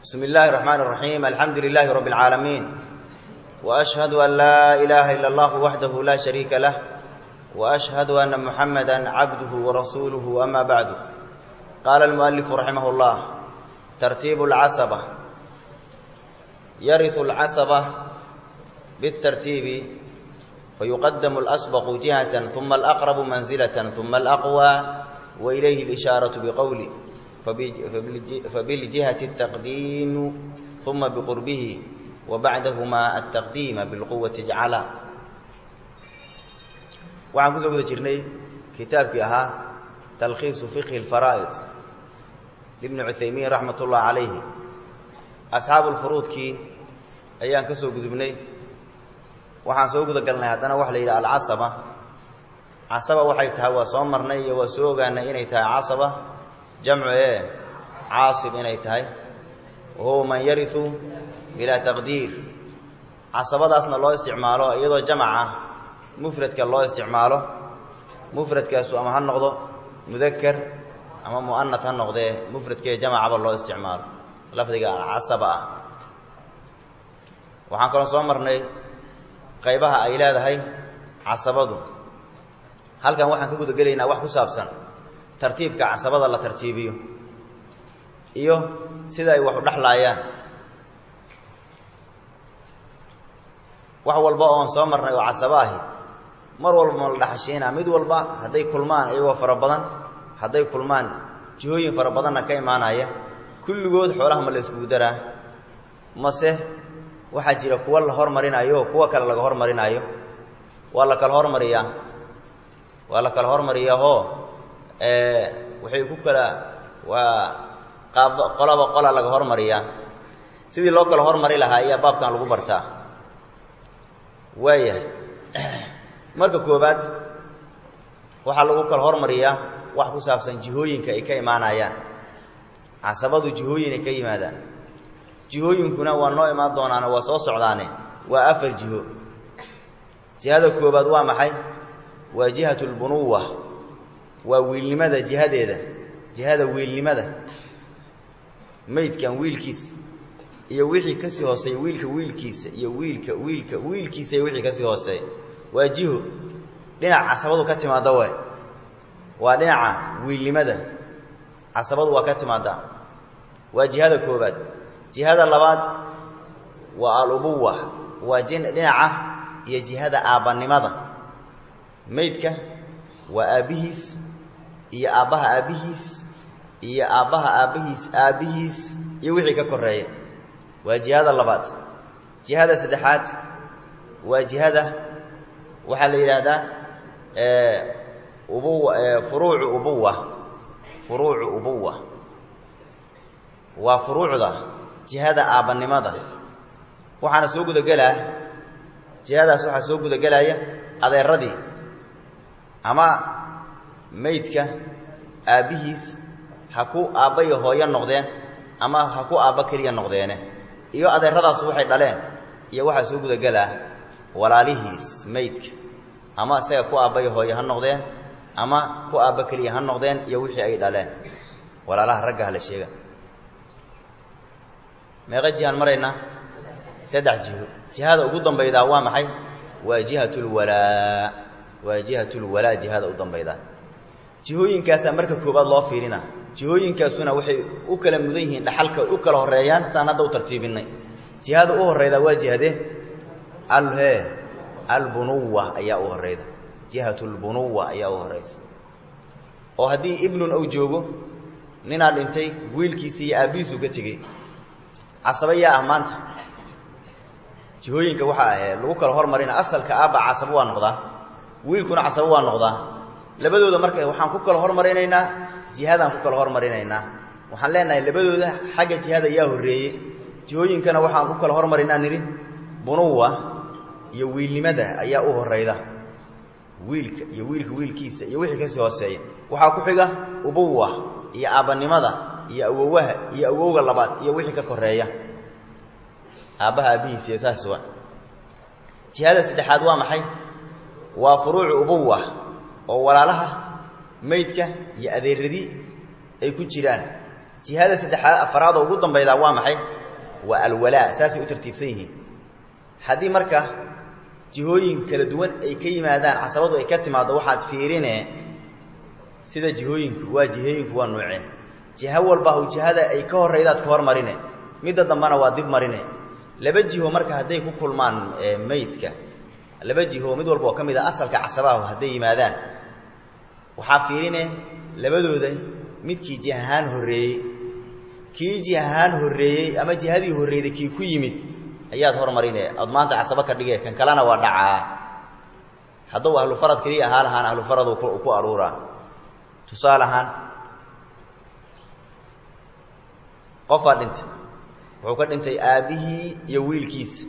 بسم الله الرحمن الرحيم الحمد لله رب العالمين وأشهد أن لا إله إلا الله وحده لا شريك له وأشهد أن محمدا عبده ورسوله أما بعد قال المؤلف رحمه الله ترتيب العصبة يرث العصبة بالترتيب فيقدم الأسبق جهة ثم الأقرب منزلة ثم الأقوى وإليه الإشارة بقول فبالجهة التقديم ثم بقربه وبعدهما التقديم بالقوة اجعلا waxaan kusoo guda jirnay kitaabkii ahaa talkhiisu fiqhi اlfaraa'id ibni cuthaymiin raxmat ullahi calayhi asxaabu lfuruudkii ayaan ka soo gudubnay waxaan soo guda galnay haddana waxa la yidhaha alcasaba casaba waxay tahay waa soo marnay iyo waa soo ogaanay inay tahay casaba jamcu ee caasib inay tahay wa huwa man yariu bilaa taqdiir casabadaasna loo isticmaalo iyadoo jamac ah mufradka loo isticmaalo mufradkaasu ama ha noqdo mudaker ama mu'anat ha noqdee mufradkee jamacaba loo isticmaalo lafdiga alcasaba ah waxaan kaloo soo marnay qaybaha ay leedahay casabadu halkan waxaan ka guda gelaynaa wax ku saabsan tartiibka casabada la tartiibiyo iyo sida ay wax u dhexlaayaan wax walba oon soo marnay oo casabo ahi mar walba ma la dhaxashiinaa mid walba hadday kulmaan iyagoo fara badan hadday kulmaan jihooyin fara badanna ka imaanaya kulligood xoolaha ma la iskugu daraa mase waxaa jira kuwa la hormarinayo oo kuwa kale laga hormarinaayo waa la kala hormariyaa waa la kala hormariyaahoo waxay ku kala waa qaab qolaba qola laga hormariyaa sidii loo kala hormari lahaa ayaa baabkan lagu bartaa waayahay marka koobaad waxaa lagu kala hormariyaa wax ku saabsan jihooyinka ay ka imaanayaan casabadu jihooyin ay ka yimaadaan jihooyinkuna waa noo imaan doonaane waa soo socdaane waa afar jiho jihada koobaad waa maxay waa jihatu lbunuwa waa wiilnimada jihadeeda jihada wiilnimada maydkan wiilkiisa iyo wixii kasii hooseeya wiilka wiilkiisa iyo wiilka wiilka wiilkiisa iyo wixii kasii hooseeya waa jiho dhinac casabadu ka timaadda waay waa dhinaca wiilnimada casabadu waa ka timaaddaa waa jihada koobaad jihada labaad waa alubuwa waa dhinaca iyo jihada aabbanimada maydka waa aabbihiis iyo aabbaha aabbihiis iyo aabbaha aabbihiis aabbihiis iyo wixii ka koreeya waa jihada labaad jihada saddexaad waa jihada waxaa la yidhaahdaa ubuwa furuucu ubuwa furuucu ubuwa waa furuucda jihada aabbanimada waxaana soo gudagelaa jihadaas waxaa soo gudagelaya adeeradii ama maydka aabbihiis ha ku aabba iyo hooyo noqdeen ama ha ku aabba keliya noqdeene iyo adeeradaasu waxay dhaleen iyo waxaa soo gudagelaa walaalihiis maydka ama isaga ku aabba iyo hooyo ha noqdeen ama ku aabba keliya ha noqdeen iyo wixii ay dhaleen walaalaha ragga hala sheega meeqa jihaan maraynaa saddex jiho jihada ugu dambaydaa waa maxay waa jihatulwalaa waa jihatulwalaa jihada u dambaydaa jihooyinkaasaa marka koobaad loo fiirina jihooyinkaasuna waxay u kala mudan yihiin dhaxalka u kala horeeyaan saan hadda u tartiibinay jihada u horreyda waa jihadee alhe albunuwa ayaa u horreyda jihatulbunuwa ayaa u horreysa oo haddii ibnun uu joogo ninaa dhintay wiilkiisi iyo aabbihiisu ka tegey casaba yaa ah maanta jihooyinka waxaa ahee lagu kala hormarina asalka aabba casabo waa noqdaa wiilkuna casabo waa noqdaa labadooda marka waxaan ku kala hormarinaynaa jihadaan ku kala hormarinaynaa waxaan leenahay labadooda xagga jihada yaa horreeye jihooyinkana waxaan ku kala hormarinaa nidhi bunuwa iyo wiilnimada ayaa u horrayda wiilka iyo wiilka wiilkiisa iyo wixii kasii hooseeya waxaa ku xiga ubuwa iyo aabbanimada iyo awowaha iyo awowga labaad iyo wixii ka koreeya aabbaha aabbihiis iyo saas wa jihada saddexaad waa maxay waa furuucu ubuwa oo walaalaha maydka iyo adeeradii ay ku jiraan jihada saddexaad afaraad oo ugu dambaydaa waa maxay waa alwalaa saasay u tartiibsan yihiin haddii marka jihooyin kala duwan ay ka yimaadaan casabadu ay ka timaaddo waxaad fiirine sida jihooyinku waa jihooyinku waa nuuce jiho walba u jihada ay ka horraydaad ka hormarine midda dambana waa dib marine laba jiho marka hadday ku kulmaan meydka laba jiho mid walba oo ka mid a asalka casabaahu hadday yimaadaan waxaa fiirine labadooda midkii jih ahaan horreeyey kii jih ahaan horreeyey ama jihadii horreeyday kii ku yimid ayaad hormarine ood maanta casabo ka dhige kan kalena waa dhacaa hadduu ahlufarad keliya ahaa lahaan ahlufaradu ku aruuraa tusaale ahaan qofaa dhintay wuxuu ka dhintay aabbihii iyo wiilkiisa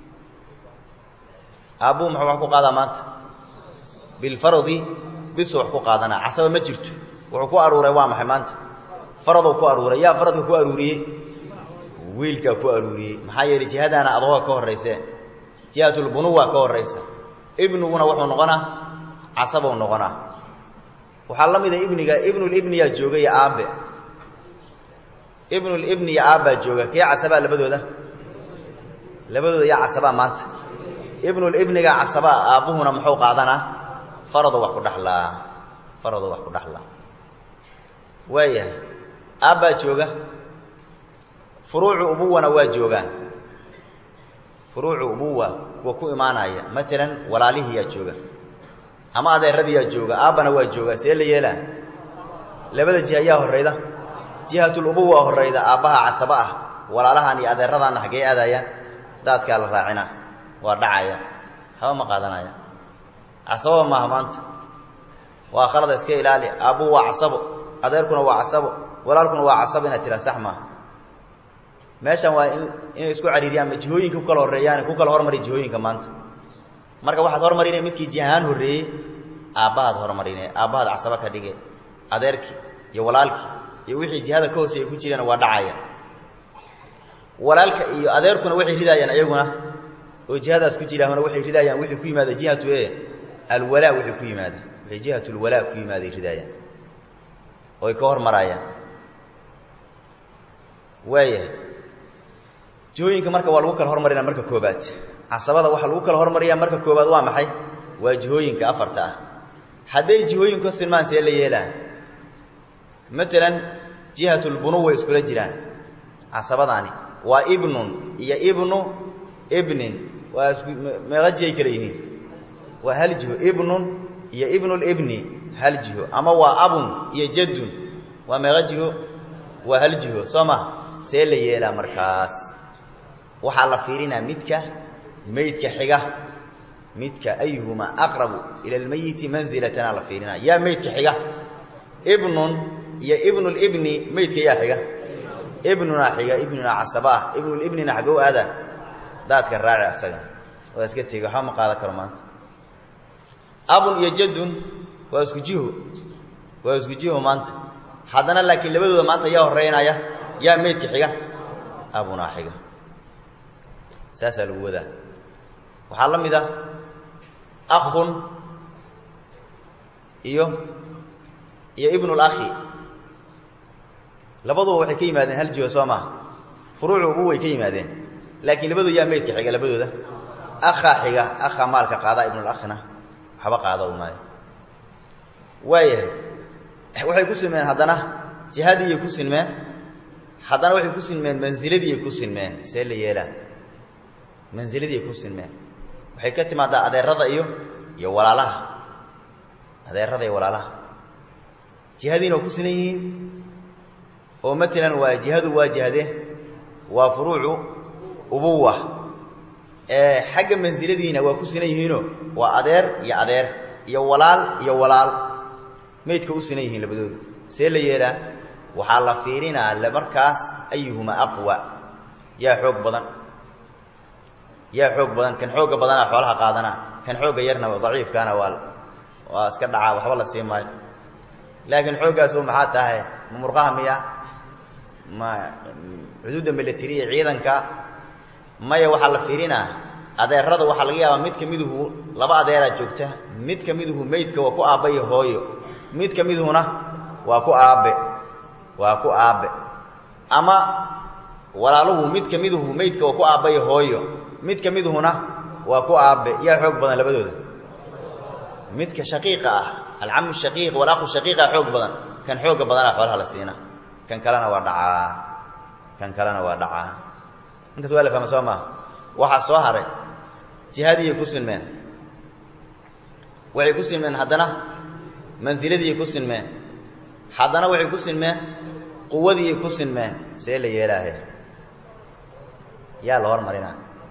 aabbuhu muxuu wax ku qaadaa maanta bilfaradi bisu wax ku qaadanaa casaba ma jirto wuxuu ku aruuray waa maxay maanta faradou ku aruuray yaa faradka ku aruuriyey wiilkaa ku aruuriyey maxaa yeelay jihadaana adooga ka horraysee jihatulbunuwa ka horraysa ibniguna wuxuu noqonaa casabou noqonaa waxaa la mida ibniga ibnulibniyaa jooga iyo aabbe ibnulibni iyo aabbaa jooga kee casabaa labadooda labadooda yaa casabaa maanta ibnulibniga casabaa aabbuhuna muxuu qaadanaa farado wax ku dhaxlaa farado wax ku dhaxlaa waayahay aabbaa jooga furuucu ubuwana waa joogaan furuucu ubuwa kuwa ku imaanaya matalan walaalihiyaa jooga ama adeeradiyaa jooga aabbana waa jooga see la yeelaa labada jiha ayaa horrayda jihatulubuwa horrayda aabbaha casabo ah walaalahan iyo adeeradaanna xaggee aadayaan daadkaa la raacina waa dhacaya haba ma qaadanaya casababa maaha maanta waa khalada iska ilaali aabbuhu waa casabo adeerkuna waa casabo walaalkuna waa casabo inaad tiraa sax maaha meeshan waa in inay isku cariiriyaan ma jihooyinka ku kala horreeyaan ku kala hormari jihooyinka maanta marka waxaad hormarine midkii jihahaan horreeyey aabbahaad hormarine aabbahaad casabo ka dhige adeerkii iyo walaalkii iyo wixii jihada ka hooseeya ku jirana waa dhacaya walaalka iyo adeerkuna waxay ridaayaan ayaguna oo jihadaas ku jiraahuna waxay ridaayaan wixii ku yimaada jihatu e alwalaa wixii ku yimaada waxay jihatulwalaa ku yimaaday ridaayaan oo ay ka hormaraayaan waayahay jihooyinka marka waa lagu kala hormarina marka koobaad casabada waxaa lagu kala hormariyaa marka koobaad waa maxay waa jihooyinka afarta ah hadday jihooyinku ka silmaan see la yeelaa matalan jihatulbunuwa iskula jiraan casabadaani waa ibnun iyo ibnu ibnin waa isku meeqa jihay kala yihiin waa hal jiho ibnun iyo ibnulibni hal jiho ama waa abun iyo jaddun waa meeqa jiho waa hal jiho soo ma see la yeelaa markaas waxaa la fiirinaa midka meydka xiga midka ayuhumaa aqrabu ila almayiti manzilatana la fiirinaa yaa meydka xiga ibnun iyo ibnulibni meydka yaa xiga ibnunaa xiga ibnunaa casaba ah ibnulibnina xaggou aada daadka raaci asaga waa iska tegi waxba ma qaadan karo maanta abun iyo jaddun waa isku jiho waa isku jiho maanta haddana laakiin labadooda maanta yaa horreynaya yaa meydka xiga abunaa xiga saasaa lagu wadaa waxaa la mid ah akhun iyo iyo ibnulakhi labaduba waxay ka yimaadeen hal jiho soo maha furuucu ubu way ka yimaadeen laakiin labadooda yaa meydka xiga labadooda akhaa xiga akhaa maalka qaadaa ibnulakhina waxba qaada u maayo waayahay waxay ku sinmeen haddana jihadiiyay ku sinmeen haddana waxay ku sinmeen mansiladiiyay ku sinmeen see la yeelaa mansiladiiyay ku sinmeen waxay ka timaadaa adeerada iyo iyo walaalaha adeerada iyo walaalaha jihadiina waa ku sinan yihiin oo matalan waa jihadu waa jihade waa furuucu ubuwa ee xagga mansiladiina waa ku sinan yihiinoo waa adeer iyo adeer iyo walaal iyo walaal meydka u sinan yihiin labadoodu see la yeelaa waxaa la fiirinaa markaas ayuhumaa aqwa yaa xoog badan yaa xoog badan kan xoogga badanaa xoolaha qaadanaa kan xoogga yarna daciifkaana waa waa iska dhacaa waxba la sii maayo laakiin xooggaasu maxaa tahay ma murqaha miya ma xuduudda milatariya ciidanka maya waxaa la fiirinaa adeerada waxaa laga yaabaa mid ka miduhu laba adeeraa joogta mid ka miduhu meydka waa ku aabba iyo hooyo mid ka miduhuna waa ku aabbe waa ku aabbe ama walaaluhu mid ka miduhu meydka waa ku aabbayo hooyo mid ka miduhuna waa ku aabbe yaa xoog badan labadooda midka shaqiiqa ah alcamu shaqiiq walaqu shaqiiqa xoog badan kan xooga badanaa xoolaha la siina kan kalena waa dhacaa kan kalena waa dhacaa intaas waa la fahma soo maaha waxaa soo haray jihadiiyay ku sinmeen waxay ku sinmeen haddana mansiladiiyay ku sinmeen haddana waxay ku sinmeen quwadiiyay ku sinmeen see la yeelaahe yaa la hormarinaa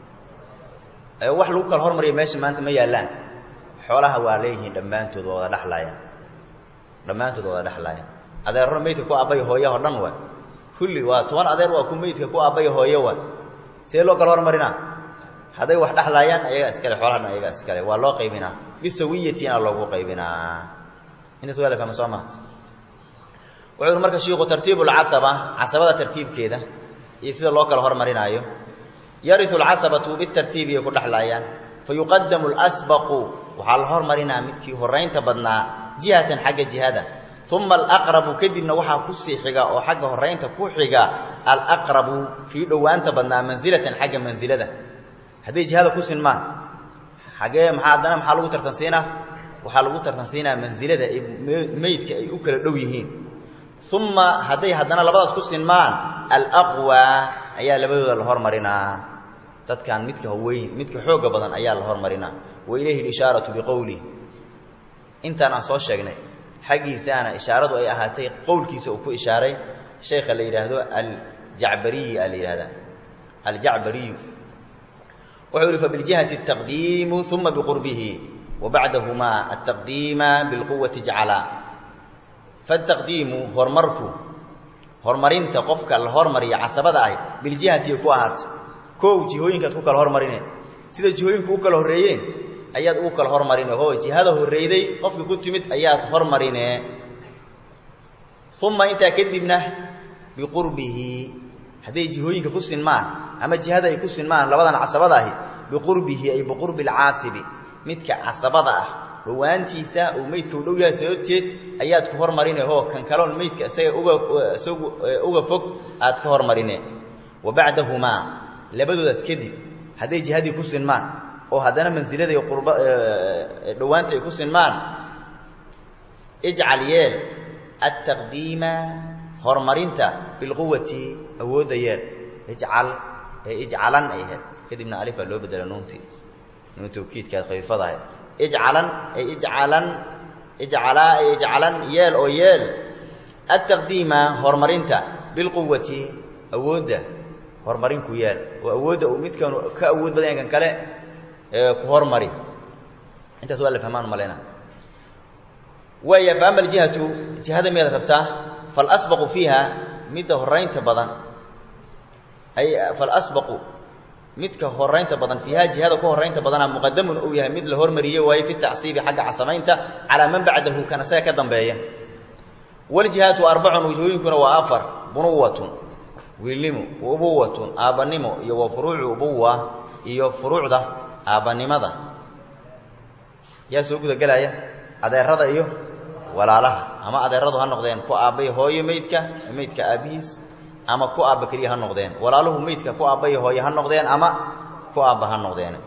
wax lagu kala hormariya meesha maanta ma yaallaan xoolaha waa leeyihiin dhammaantood waa wada dhexlaayaan dhammaantood waa wada dhexlaayaan adeerro meydka ku aabbaya hooyaho dhan waay kulli waa toban adeer waa ku meydka ku aabbaya hooyo waay see loo kala hormarinaa hadday wax dhexlaayaan ayagaa iskale xoolaha dhan ayagaa iskale waa loo qaybinaa bisawiyatina loogu qaybinaa intaas waa la fahma soo maha wuxuu yidhi marka shiiku tartiibu lcasaba casabada tartiibkeeda iyo sida loo kala hormarinaayo yariu lcasabatu bitartiibiyay ku dhexlaayaan fayuqadamu lsbaqu waxaa la hormarinaa midkii horaynta badnaa jihatan xagga jihada uma alaqrabu kadibna waxaa kusii xiga oo xagga horaynta ku xiga alaqrabu kii dhowaanta badnaa mansilatan xagga mansilada hadday jihada ku sinmaan xagee maxaa haddana maxaa lagu tartansiinaa waxaa lagu tartansiinaa mansilada ay meydka ay u kala dhow yihiin uma hadday haddana labadaas ku sinmaan alaqwa ayaa labadooda la hormarinaa dadkan midka weyn midka xooga badan ayaa la hormarinaa wa ilayhi lishaaratu biqowlih intaan aan soo sheegnay xaggiisaana ishaaradu ay ahaatay qowlkiisa uu ku ishaaray sheekha la yidhaahdo aljacbariyi a la yidhahdaa aljacbariyu wuxuu yihi fabiljihati ataqdiimu uma biqurbihi wa bacdahumaa altaqdiima bilquwati jacala faataqdiimu horumarku horumarinta qofka la hormariya casabada ahi biljihatiy ku ahaatay kow jihooyinkaad ku kala hormarine sida jihooyinku u kala horreeyeen ayaad ugu kala hormarine ho jihada horreyday qofka ku timid ayaad hormarine uma intaa kadibna biqurbihi hadday jihooyinka ku sinmaan ama jihada ay ku sinmaan labadan casabada ahi biqurbihi ay biqurbi alcaasibi midka casabada ah dhowaantiisa uu meydka u dhow yahay sababteed ayaad ku hormarine ho kan kaloon meydka isaga uga isagu uga fog aad ka hormarine wa bacdahumaa labadoodaas kadib hadday jihadii ku sinmaan oo haddana mansilada iyo qurba dhowaanta ay ku sinmaan ijcal yeel altaqdiima horumarinta bilquwati awoodda yeel ijcal ijcalan ay ahayd kadibna alifaa loo bedela nuuntii nuun tawkiidkaad khafiifadahay ijcalan ay ijcalan ijcalaa ay ijcalan yeel oo yeel altaqdiima horumarinta bilquwati awoodda horumarin ku yaal oo awoodda uu midkan ka awood badan yahay kan kale ku hormari intaas waa la fahmaan maleyna waaya fa ama aljihatu jihada miyaad rabtaa falasbaqu fiiha midda horaynta badan ay falasbaqu midka horaynta badan fiiha jihada ku horaynta badana muqadamun uu yahay mid la hormariyey waaye fi tacsiibi xagga casamaynta calaa man bacdahu kan isaga ka dambeeya waljihaatu arbacun wajhooyinkuna waa afar bunuwatun wiilnimo ubuwatun aabbanimo iyo wa furuucu ubuwa iyo furuucda aabbanimada yaa soo gudagelaya adeerada iyo walaalaha ama adeeradu ha noqdeen ku aabbay hooyo meydka meydka aabbihiis ama ku aabba keliya ha noqdeen walaaluhu meydka ku aabbay hooyo ha noqdeen ama ku aabba ha noqdeen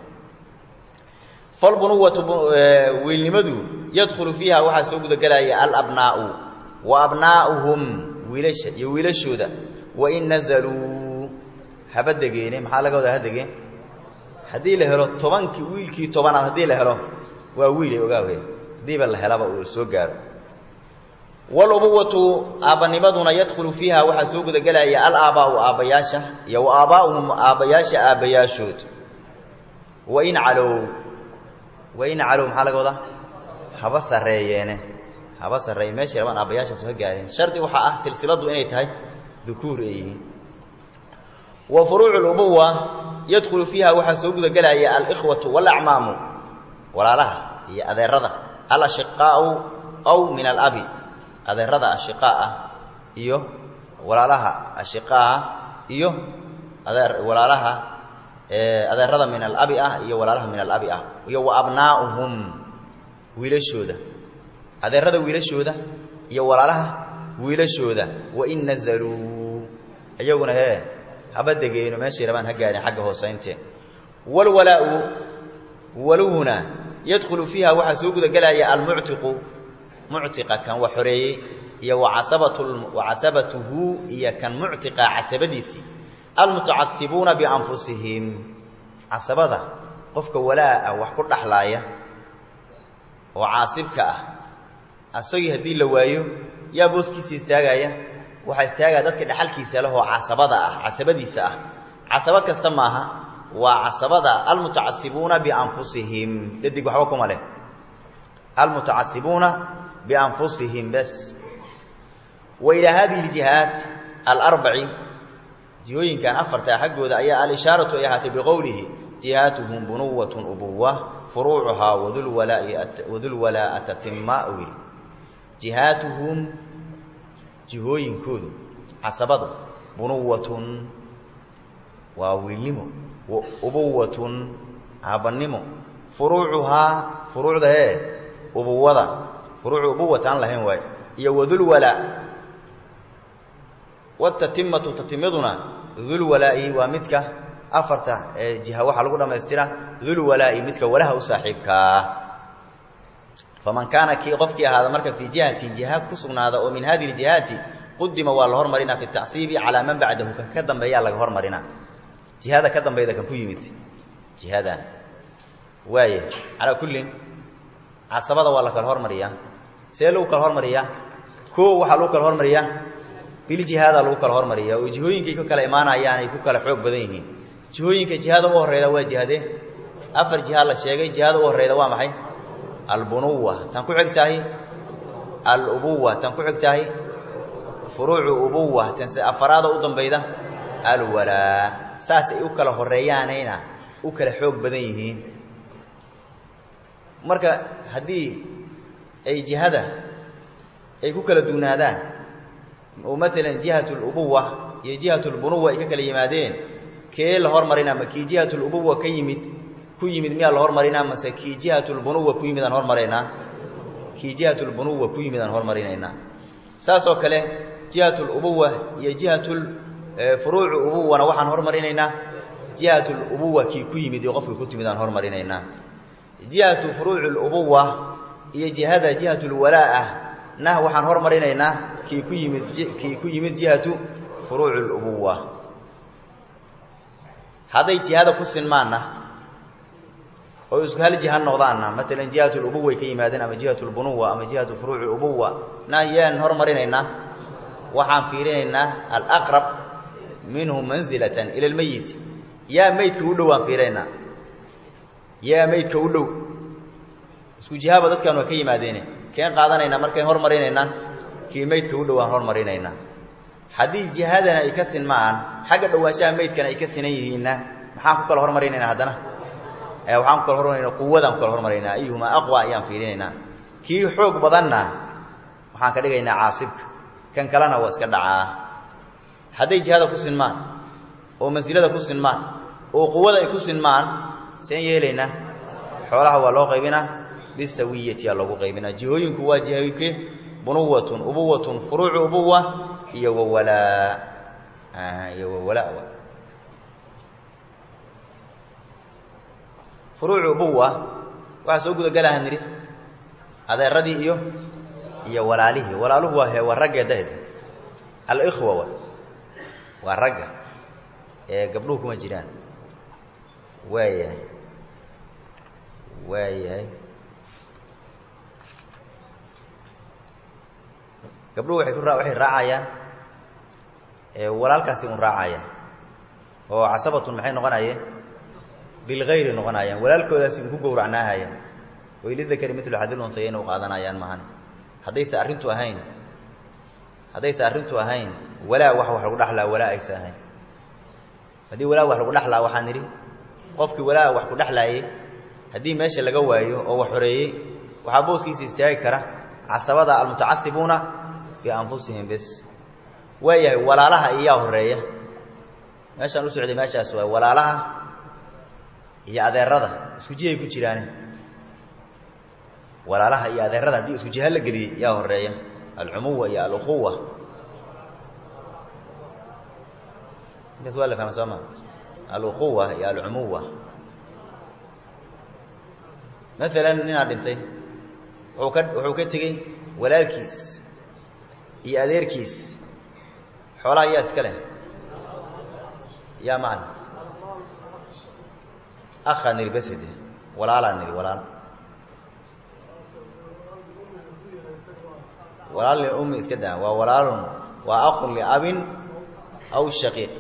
falbunuwatu wiilnimadu yadkhulu fiiha waxaa soo gudagelaya alabnaa'u wa abnaa'uhum wiilasha iyo wiilashooda wain nazaluu haba degeene maxaa laga wadaa ha degeen haddii la helo tobankii wiilkii tobanaad haddii la helo waa wiilay ogaawe haddiiba la helaba uu soo gaaro walubuwatu aabbanimaduna yadkhulu fiiha waxaa soo gudagelaya alaabaa'u aabbayaasha iyo wa aabaa'uhum aabbayaasha aabbayaashood wain calow wain calow maxaa laga wadaa haba sarreeyeene haba sarreeye meeshay rabaan aabbayaashaas ha gaareen shardi waxaa ah silsiladdu inay tahay dukuur ay yihiin wa furuucu lubuwa yadkhulu fiiha waxaa soo gudagelaya alikhwatu walacmaamu walaalaha iyo adeerada alashiqaau aw min alabi adeerada ashiqaa ah iyo walaalaha ashiqaa iyo adeer walaalaha adeerada min alabi ah iyo walaalaha min alabi ah iyo wa abnaa'uhum wiilashooda adeerada wiilashooda iyo walaalaha wiilashooda wain nazaluu iyaguna hee haba degeeno meeshay rabaan ha gaarin xagga hoosaynte walwalaau waluhuna yadkhulu fiiha waxaa soo gudagelaya almuctiqu muctiqa kan wax xoreeyey iyo wacasabat wacasabatuhu iyo kan muctiqa casabadiisii almutacasibuuna bianfusihim casabada qofka walaa ah wax ku dhaxlaaya oo caasibka ah asagii haddii la waayo yaa booskiisa istaagaya waxaa istaagaya dadka dhexalkiisa leh oo casabada ah casabadiisa ah casabo kasta maaha waa casabada almutacasibuuna bianfusihim dadig waxba kuma leh almutacasibuuna bianfusihim bas wa ilaa hadihi ljihaat alarbaci jihooyinkan afarta xaggooda ayaa alishaaratu ay ahaatay biqowlihi jihaatuhum bunuwatun ubuwa furuucuhaa wadulwalaaa tatima uu yidhi jihaatuhum jihooyinkoodu casabadu bunuwatun waa wiilnimo ubuwatun aabannimo furuucuhaa furuucda ee ubuwada furuucu ubuwata aan lahayn waayo iyo wadulwalaa watatimatu tatimaduna dulwalaa'i waa midka afarta ee jiha waxaa lagu dhammaystira dulwalaa'i midka walaha u saaxiibkaa faman kaana kii qofkii ahaada marka fii jihatin jiha ku sugnaada oo min hadihi ljihaati qudima waa la hormarinaa fi tacsiibi calaa man bacdahu kan ka dambeeyaa laga hormarinaa jihada ka dambayda kan ku yimid jihadan waaya calaa kullin casabada waa la kala hormariyaa see lagu kala hormariyaa koo waxaa lagu kala hormariyaa biljihaada lagu kala hormariya oo jihooyinkay ku kala imaanayaan ay ku kala xoog badan yihiin jihooyinka jihada u horreyda waa jihade afar jiha la sheegay jihada u horreyda waa maxay albunuwa tan ku xig tahay alubuwa tan ku xig tahay furuucu ubuwa tan se afaraada u dambayda alwalaa saas ay u kala horreeyaanayna u kala xoog badan yihiin marka haddii ay jihada ay ku kala duunaadaan oo maalan jihat lubuwa iyo jihat lbunuwa ay ka kala yimaadeen kee la hormarinaa ma kii jihat lubuwa ka yimid ku yimid miyaa la hormarinaa mase kii jihat lbunuwa ku yimid aan hormaraynaa kii jihat lbunuwa ku yimid aan hormarinaynaa saasoo kale jihat lubuwa iyo jihat furuucu ubuwana waxaan hormarinaynaa jihat lubuwa kii ku yimid iyo qofkii ku timid aan hormarinaynaa jihatu furuuci lubuwa iyo jihada jihat lwalaa nah waxaan hormarinaynaa kii ku yimid kii ku yimid jihatu furuuci lubuwa hadday jihada ku sinmaanna oo isku hal jiha noqdaanna maalan jihat lubuway ka yimaadeen ama jihat lbunuwa ama jihatu furuuci lubuwa nah yaan hormarinaynaa waxaan fiirinaynaa alaqrab minhu manzilatan ila lmeyit yaa meydka u dhow aan fiirinaynaa yaa meydka u dhow isku jihaaba dadkan waa ka yimaadeene keen qaadanaynaa markayn hormarinaynaa kii meydka u dhowaan hormarinaynaa haddii jihadana ay ka sinmaan xagga dhowaanshaha meydkana ay ka sinan yihiinna maxaan ku kala hormarinaynaa haddana waxaan ku kala hormarayna quwadaan ku kala hormaraynaa ayuhumaa aqwa ayaan fiirinaynaa kii xoog badanna waxaan ka dhigaynaa caasibka kan kalena waa iska dhacaa hadday jihada ku sinmaan oo mansilada ku sinmaan oo quwada ay ku sinmaan seen yeelaynaa xoolaha waa loo qaybinaa bisawiyati aa loogu qaybinaa jihooyinku waa jihooyinke bunuwatun ubuwatun furuucu ubuwa iyo wawalaa iyo wawalaa furuucu ubuwa waxaa soo gudagalaha nidhi adeeradii iyo iyo walaalihii walaaluhu waa he waa raggee dahda alikhwa wa waa ragga ee gabdhuhu kuma jiraan waayahay waayahay gabdhuhu waay ku waxay raacayaan walaalkaasi un raacayaan oo casabatun maxay noqonayeen bilgayri noqonayaan walaalkoodaasi un ku gowracnaahayaan way lidakari milu xadil unsayayna u qaadanayaan mahan haddayse arrintu ahayn haddayse arrintu ahayn walaa wax wax lagu dhaxlaa walaa aysa ahayn haddii walaa wax lagu dhaxlaa waxaan nidhi qofkii walaa wax ku dhexlaayey haddii meesha laga waayo oo wax xoreeyey waxaa booskiisa istaagi kara casabada almutacasibuuna bianfusihim bes waayahay walaalaha iyaa horeeya meeshaan u socday meeshaas waay walaalaha iyo adeerada isku jihay ku jiraane walaalaha iyo adeerada haddii isku jiha la geliyey yaa horeeya alcumuwa iyo alukhuwa intaas waa la fahma soo ma aluquwa iyo alcumuwa maalan ninaad dhintay wuxuu ka wuxuu ka tegey walaalkiis iyo adeerkiis xoolaha yaa iska leh yaa macna akhaa niri basede walaalaa niri walaal walaal liummi iska daa waa walaalun waa aqun liabin aw shaqiiq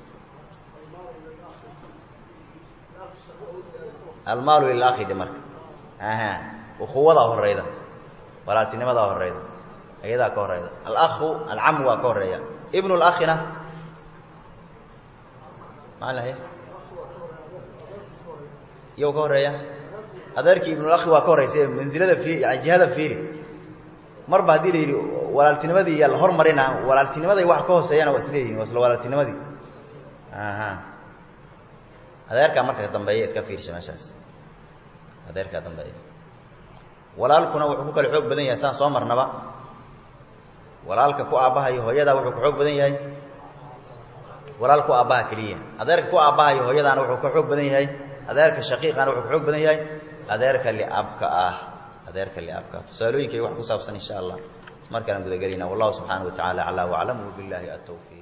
almaalu lilakhi de marka aha ukuwadaa horeyda walaaltinimadaa horeyda ayadaa ka horeyda alakhu alcamu waa ka horeeya ibnu lakhina maa lahay iyow ka horeeya adeerkii ibnulakhi waa ka horeysa mansilada i yani jihada fiiri marba haddii la yidhi walaaltinimadii yaa la hormarina walaaltinimaday wax ka hooseeyana waa isleeyihin waa isla walaaltinimadii aha adeerkaa marka dambeeya iska fiirsha meeshaas adeerkaa dambeeya walaalkuna wuxuu ku kala xoog badan yahay saan soo marnaba walaalka ku aabbahayo hooyadaa wuxuu ka xoog badan yahay walaal ku aabbaha keliya adeerka ku aabbahayo hooyadaana wuxuu ka xoog badan yahay adeerka shaqiiqana wuxuu ka xoog badan yahay adeerka liabka ah adeerka liabka ah tusaalooyinkay wax ku saabsan insha allah markaana gudagelayna wallahu subxaana wa tacala aclaa waclam wabillahi atawfiiq